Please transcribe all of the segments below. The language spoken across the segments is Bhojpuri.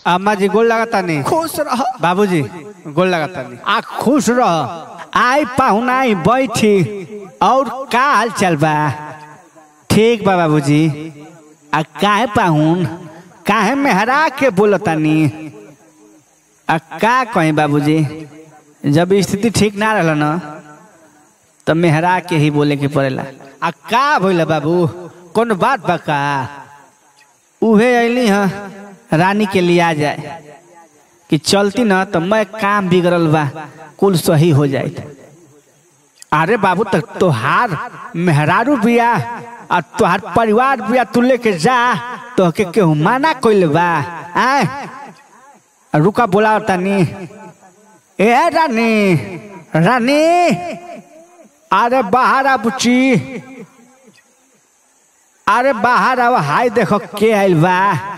अम्मा जी गोल लगाता नहीं खुश रह बाबूजी गोल लगाता नहीं आ खुश रह आई पाहुनाई बैठी और का हाल चल बा ठीक बा बाबूजी आ काहे पाहुन काहे मेहरा के बोलतानी आ का कहीं बाबूजी जब स्थिति ठीक ना रहल न तो मेहरा के ही बोले के पड़ेला आ का भइल बाबू कौन बात बा का उहे अली हाँ रानी के लिए आ जाए कि चलती ना तो मैं काम बिगड़ल बा कुल सही हो जाए अरे बाबू तक तोहार मेहरारू बिया और तोहार परिवार बिया तू लेके जा तो के केहू माना कोइल बा आए रुका बोला तनी ए रानी रानी अरे बाहर आ बुची अरे बाहर आव हाय देखो के आइल बा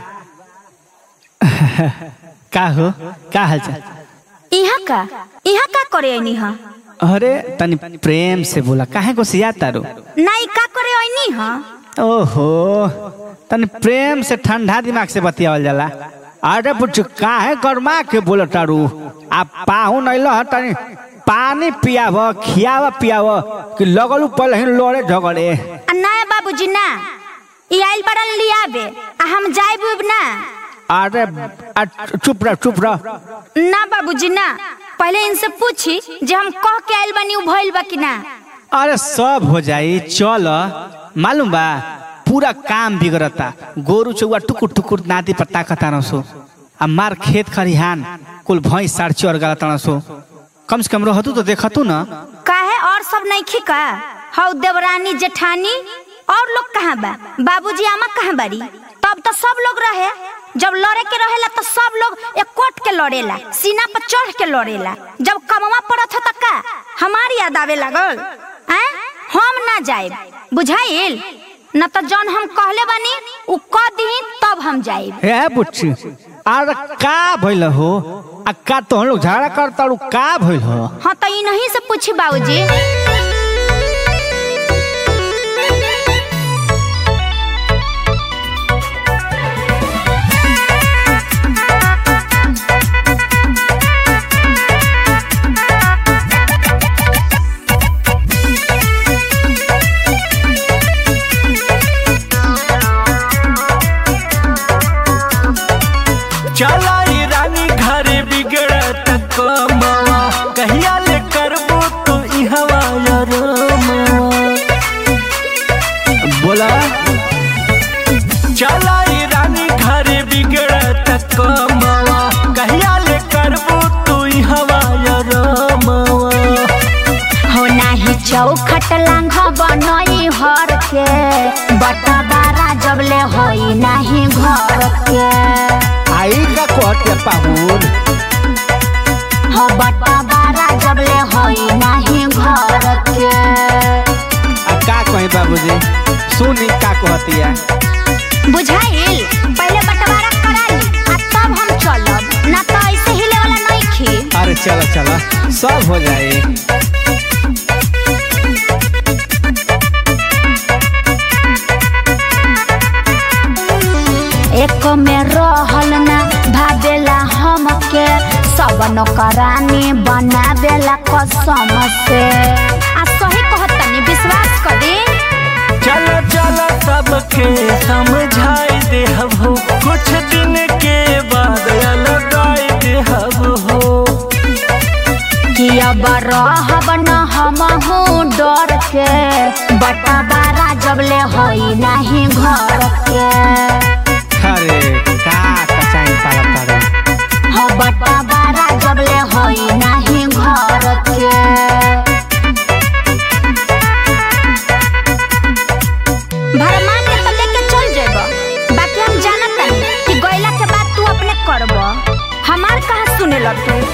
का हो का हाल चाल यहाँ का यहाँ का करे ऐनी हा अरे तनी प्रेम से बोला काहे को सिया तारो नहीं का करे ऐनी हा ओहो तनी प्रेम से ठंडा दिमाग से बतियावल जाला अरे बुच्चू काहे गरमा के बोल तारू आ पाहु नइल ह तनी पानी पियाव खियाव पियाव कि लगलू पहले ही लड़े झगड़े आ ना बाबूजी ना ई आइल बड़न लियाबे आ हम जाइब उब ना अरे आ, चुप रह चुप रह ना बाबूजी ना पहले इनसे पूछी जे हम कह के आइल बानी उ भइल बा कि ना अरे सब हो जाई चल मालूम बा पूरा काम बिगड़ता गोरू चौवा टुकुर टुकुर नादी पर ताकता रसो आ मार खेत खरिहान कुल भैंस साड़ चोर गलता रसो कम से कम रहतू तो देखतू ना काहे और सब नहीं खिका हौ देवरानी जेठानी और लोग कहाँ बा बाबूजी आमा कहाँ बारी तब तो सब लोग रहे जब लड़े के रहेला तो सब लोग एक कोट के लड़ेला सीना पर चढ़ के लड़ेला जब कमवा पड़त हो का हमारी याद आवे लागल हैं हम ना जाए बुझाइल न तो जौन हम कहले बानी उ कह दही तब हम जाए हे बुच्ची अरे का भइल हो आ का तो लोग झगड़ा करता का भइल हो हाँ तो इन्हीं से पूछी बाबूजी चला ई रानी घर बिगड़त कमवा कहिया ले करबो तो ई हवा बोला चला ई रानी घर बिगड़त कमवा कहिया ले करबो तो ई हवा हो नाही चौखट लांघ बनई हर के बटा बारा जबले होई नाही घर के आई का कोट पाहुन हो बटा बारा जबले होई नाही घर के आ का कही बाबूजी सुनी का कहतिया बुझाइल पहले बटवारा करा ली आ तब हम चलब ना तो ऐसे हिले वाला नहीं खी अरे चलो चलो सब हो जाए एक में रहल ना भावेला हमके सब नौकरानी बनावेला कसम से आ सही कहतनी विश्वास कर दे चलो चलो सबके समझाई दे हो कुछ दिन के बाद लगाई दे हो कि अब रहब न हम डर के बटा बारा जबले होई नहीं घर के अरे का कचाई पाला पाला हो बटा बारा जबले होई नहीं घर के भरमान के तो लेके चल जेब बाकी हम जानत नहीं कि गइला के बाद तू अपने करब हमार कहाँ सुने लग तू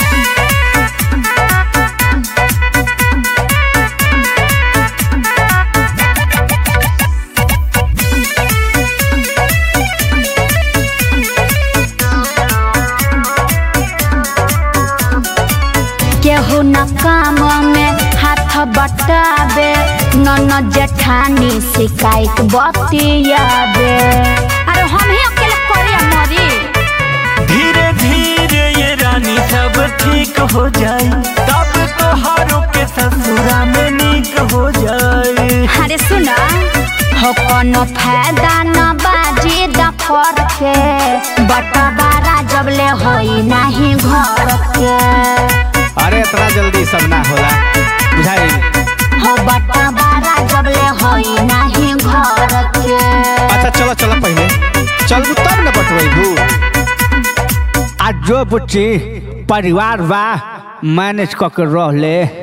केहू न काम में हाथ बटाबे न जेठानी शिकायत बतियाबे अरे हम ही अकेले करे मरी धीरे धीरे ये रानी सब ठीक हो जाए तब तोहारों के ससुरा में नीक हो जाए अरे सुना हो कोनो फायदा न बाजी दफर के बटवारा जब ले होई नहीं घर के अरे इतना जल्दी सब ना होला बुझाई हो बटवारा जब ले होई नहीं घर के अच्छा चलो चलो पहले चल तब न बटवैबू आज जो बुच्ची परिवार बा मैनेज कऽ के रह ले